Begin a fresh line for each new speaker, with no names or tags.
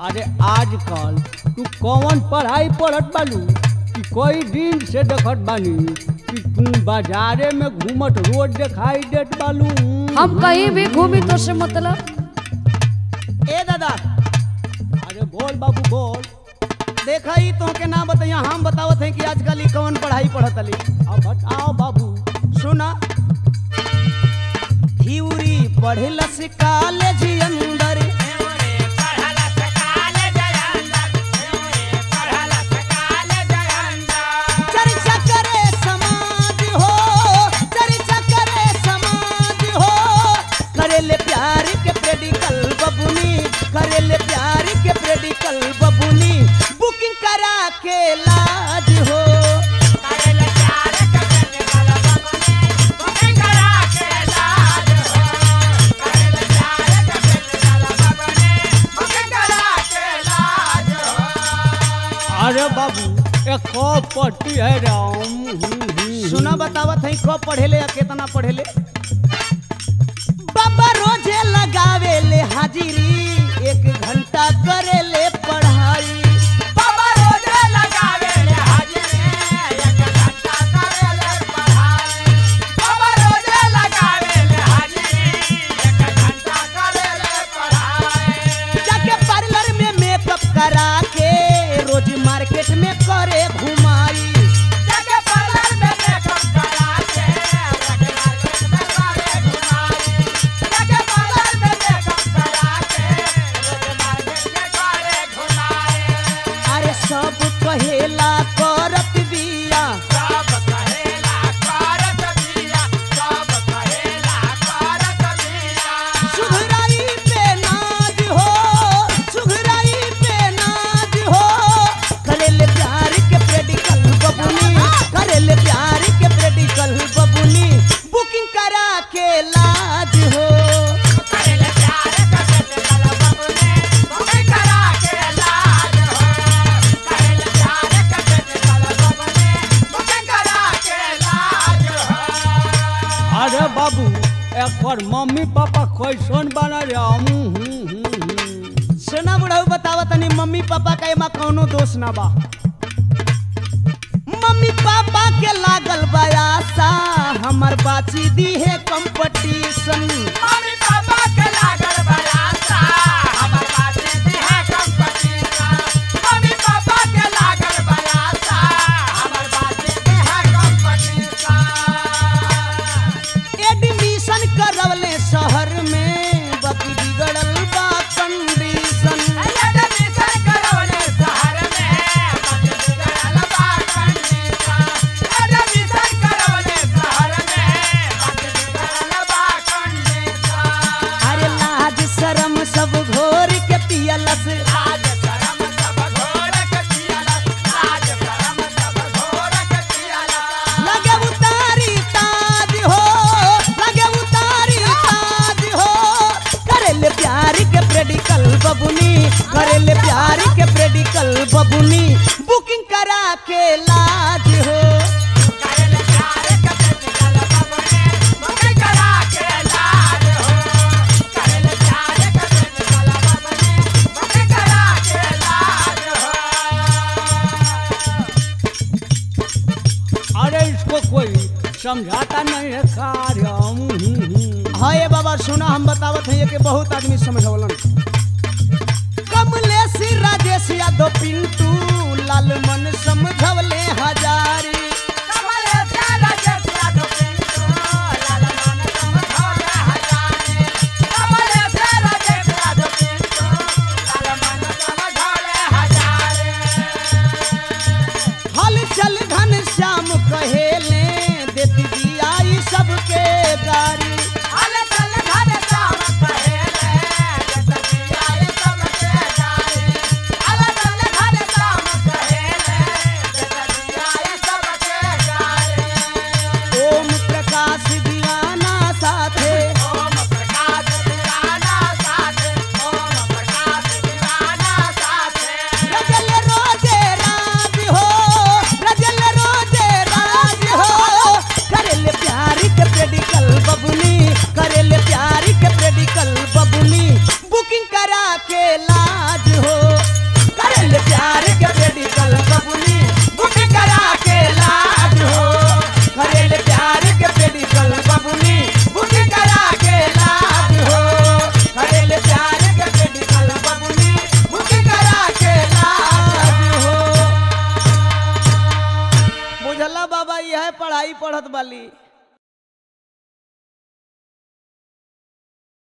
अरे आजकल तू कौन पढ़ाई पढ़त बालू कि कोई दिन से देखत बानी कि तू बाजारे में घूमत रोज दिखाई देत बालू
हम कहीं भी घूमी तो से मतलब
ए दादा
अरे बोल बाबू बोल
देखा ही तो के ना बताइया हम बतावत हैं कि आजकल ई कौन पढ़ाई पढ़त अली
अब बताओ बाबू
सुना थ्योरी पढ़लस कॉलेज अंदर चर्चा करे समाज हो चर्चा करे समाज हो करेले प्यार के प्रेडिकल बबुनी करेले प्यार के प्रेडिकल बबुनी बुकिंग करा के लाज हो
अरे बाबू एक कौ पट्टी है राम हम्म, हम्म,
सुना बतावत है कब पढ़ेले या कितना पढ़ेले बाबा रोजे लगावे ले हाजिरी एक घंटा करे ले पढ़ाई बाबा रोजे लगावे ले हाजिरी एक घंटा करे ले पढ़ाई बाबा रोजे लगावे ले हाजिरी एक घंटा करे ले पढ़ाई जाके पार्लर में मेकअप करा के रोज मार्केट में करे घुमाई जाके पार्लर में मेकअप करा के रोज मार्केट में करे घुमाई जाके पार्लर में मेकअप करा के रोज मार्केट में करे घुमाई अरे सब कहेला करत बिया सब कहेला करत बिया सब कहेला करत बिया सुघराई पे नाज हो सुघराई पे नाज हो करेले प्यार के प्रेडिकल बबुनी करेले प्यार के प्रेडिकल बबुनी बुकिंग करा के लाज हो करेले प्यार के प्रेडिकल बबुनी बुकिंग करा के लाज हो करेले प्यार के प्रेडिकल बबुनी बुकिंग करा के लाज हो
अरे बाबू एक और मम्मी पापा कैसन बना राम हम्म, हम्म, हम्म।
सुना बुढ़ऊ बतावा तनी मम्मी पापा का एमा कौनो दोष ना बा मम्मी पापा के लागल बयासा हमर बाची दी है कंपटीशन मम्मी पापा के लागल बयासा हमर बाची दी है कंपटीशन मम्मी पापा के लागल बयासा हमर बाची दी है कंपटीशन एडमिशन करवले शहर में बाकी बिगड़ल बा कंडीशन एडमिशन करवले शहर में बाकी बिगड़ल बा कंडीशन एडमिशन करवले शहर में बाकी बिगड़ल बा कंडीशन अरे लाज शरम सब घोर के पियलस लाज शरम सब घोर के पियलस लाज शरम सब घोर के पियलस लगे उतारी ताज हो लगे उतारी ताज हो करेले प्यार के प्रेडिकल बबुनी करेले प्यार के प्रेडिकल बबुनी बुकिंग करा के लाज हो करेले प्यार के प्रेडिकल बबुनी बुकिंग करा के लाज हो करेले प्यार के प्रेडिकल बबुनी बुकिंग करा के लाज हो
अरे इसको कोई समझाता नहीं है कार्य हम्म, हम्म, हम्म।
हाँ ये बाबा सुना हम बतावत हैं कि बहुत आदमी समझवलन कमलेश राजेश यादव पिंटू लाल मन समझवले हजारी कमलेश राजेश यादव पिंटू लाल मन समझवले हजारी कमलेश राजेश यादव पिंटू लाल मन समझवले हजारी हल चल घन श्याम कहेले देती दिया ई सबके गारी हल चल घन श्याम कहेले देती दिया ई सबके गारी हल चल घन श्याम कहेले देती दिया ई सबके पढ़त बाली